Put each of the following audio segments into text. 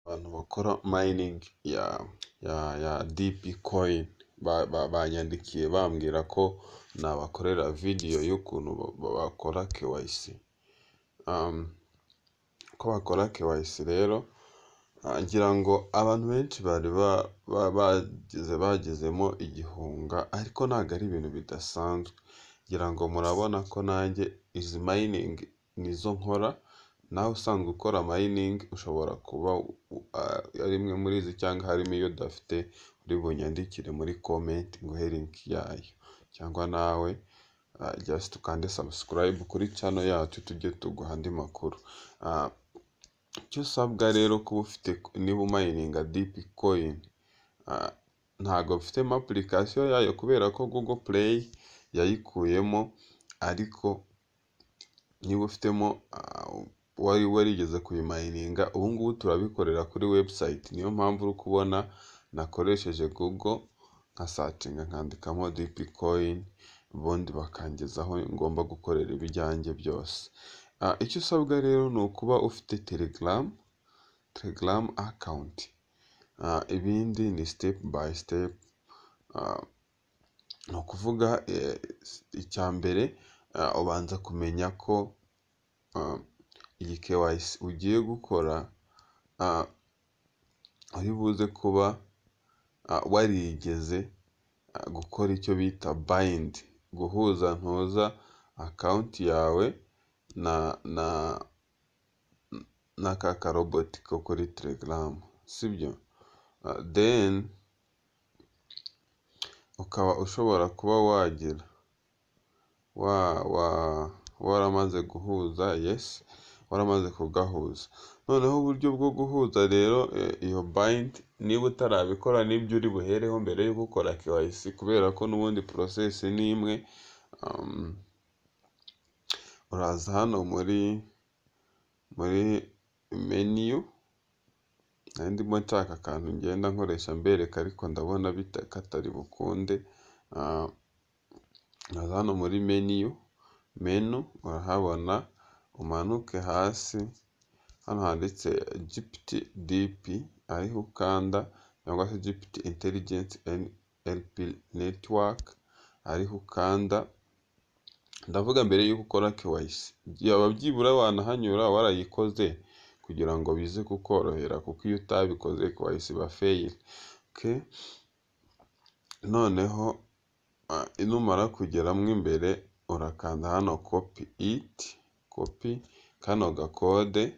abantu bakora mayiningi ya dipi koyini banyandikiye bambwira ko nabakorera videwo y'ukuntu bakora kewayisi. Uko bakora kewayisi rero ngira ngo abantu benshi bari bagizemo igihunga ariko ntabwo ari ibintu bidasanzwe, ngira ngo murabona ko nanjye izi mayiningi nizo nkora, nawe usanzwe ukora mayiningi ushobora kuba ari imwe muri izi cyangwa harimo iyo udafite uri bunyandikire muri komenti nguhe linki yayo, cyangwa nawe jasite ukande sabusikarayibe kuri cano yacu tujye tuguha andi makuru. Icyo usabwa rero kuba ufite niba umayininga dipi koyini, ntabwo mfitemo apulikasiyo yayo kubera ko gogo pureyi yayikuyemo ariko niba ufitemo wari warigeze kuyimayininga ubu ngubu turabikorera kuri webusayiti, niyo mpamvu uri kubona nakoresheje gogo nkasacinga nkandikamo dipi koyini ubundi bakangezaho ngomba gukorera ibyanjye byose. Icyo usabwa rero ni ukuba ufite telegaramu, telegaramu akawunti, ibindi ni sitepu bayi sitepu, ni ukuvuga icya mbere ubanza kumenya ko iyi kewayisi ugiye gukora uri buze kuba warigeze gukora icyo bita bayindi, guhuza ntuza akawunti yawe na ka karoboti ko kuri telegaramu sibyo? Deni ukaba ushobora kuba wagira waramaze guhuza yesi, waramaze kugahuza, noneho uburyo bwo guhuza rero iyo bayindi niba utarabikora nibyo uri buhereho mbere yo gukora kewayisi kubera ko n'ubundi porosesi ni imwe, uraza hano muri meniyu, nari ndimo nshaka akantu ngenda nkoresha mbereka ariko ndabona katari bukunde, uraza hano muri meniyu, menu urahabona umanuke hasi hano handitse jipiti dipi ariho ukanda cyangwa se jipiti intelijenti elipi netiwaka ariho ukanda, ndavuga mbere yuko ukora kewayisi, byaba byibura wanahanyura warayikoze kugira ngo bize kukorohera kuko iyo utabikoze kewayisi iba feyiri. Noneho numara kugeramo imbere urakanda hano kopi iti, kopi kano gakode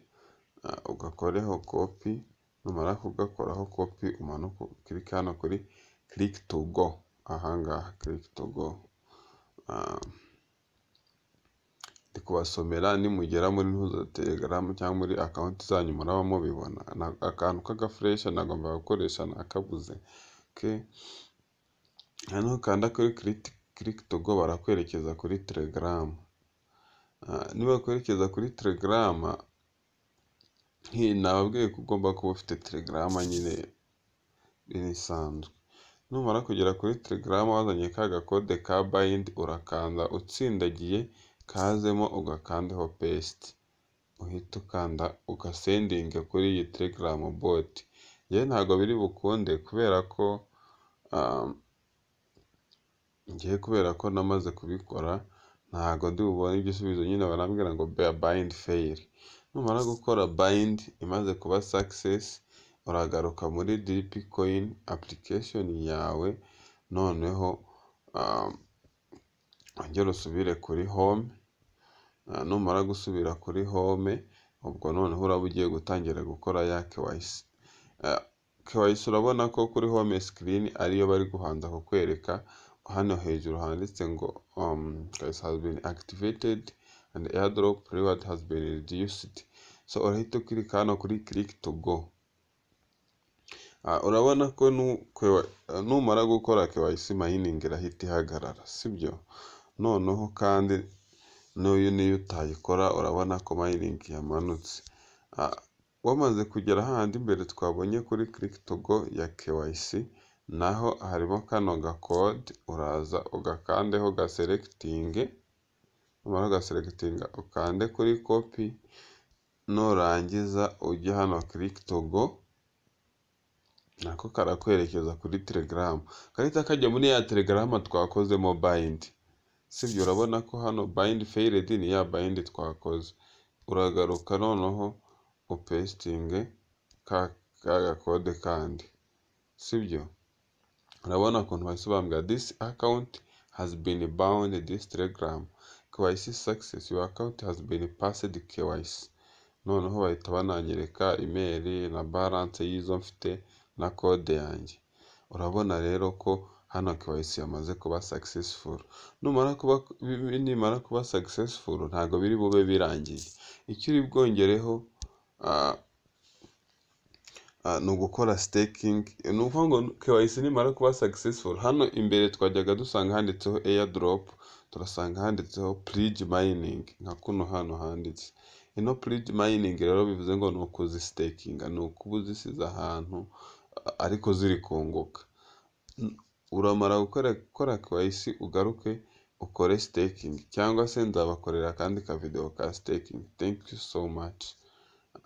ugakoreho kopi, numara kugakoraho kopi umanuke ukarike hano kuri kiriki tu go, aha ngaha kiriki tu go, ndi kubasomera nimugera muri ntuza telegaramu cyangwa muri akawunti zanyu muraba mubibona, akantu k'agafureshe nagombaga gukoresha nakabuze. Noneho nukanda kuri kiriki tu go barakwerekeza kuri telegaramu, nibakwerekeza kuri telegaramu nababwiye ko ugomba kuba ufite telegaramu nyine isanzwe, numara kugera kuri telegaramu wazanye ka gakode ka bayindi urakanda utsindagiye kazemo ugakandaho pesite, uhite ukanda ugasendinga kuri iyi telegaramu boti, njyewe ntabwo biri bukunde kubera ko njyewe kubera ko namaze kubikora ntabwo ndi bubone igisubizo nyine barambwira ngo bayindi feyiri, numara gukora bayindi imaze kuba sakisesi uragaruka muri dipi koyini apulikesheni yawe noneho wongera usubire kuri home, numara gusubira kuri home ubwo noneho uraba ugiye gutangira gukora ya kewayisi. Kewayisi urabona ko kuri home sikirini ariyo bari kubanza kukwereka, hano hejuru handitse ngo kewayisi hazi bini akitivitedi andi eyadoropu riwadi hazi bini ridiyusidi, so urahita ukirika hano kuri kiriki tu go, urabona ko numara gukora kewayisi mayiningi irahita ihagarara sibyo? Noneho kandi n'iyo utayikora urabona ko mayiningi yamanutse, wamaze kugera hahandi imbere twabonye kuri kiriki tu go ya kewayisi naho harimo kano gakode uraza ugakandeho ugaserekitinge, numara kugaserekitinga ukande kuri kopi nurangiza ujye hano kiriki tu go. nako karakwerekeza kuri Telegram, gahita kajya muri ya Telegram twakozemo bind. Sibyo urabona ko hano bind failed ni ya bind twakoze. Uragaruka noneho upestinge ka ka gakode kandi. Sibyo? Urabona ukuntu bahise bambwira this account has been bound this telegram KYC success your account has been passed KYC noneho bahita bananyereka email na balance y'izo mfite na code yanjye urabona rero ko hano KYC yamaze kuba successful numara kuba nimara kuba successful ntabwo biri bube birangiye icyo uri bwongereho ah, Ah, ni ugukora staking ni ukuvuga ngo KYC nimara kuba successful hano imbere twajyaga dusanga handitseho airdrop turasanga handitseho pledge mining nka kuno hano handitse ino pledge mining rero bivuze ngo ni ukuzisitakinga ni ukuba uzisize ahantu ah, ariko ziri kunguka N- uramara gukora gukora KYC ugaruke ukore staking cyangwa se nzabakorera akandi kavideo ka staking thank you so much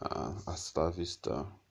uh, hasta la vista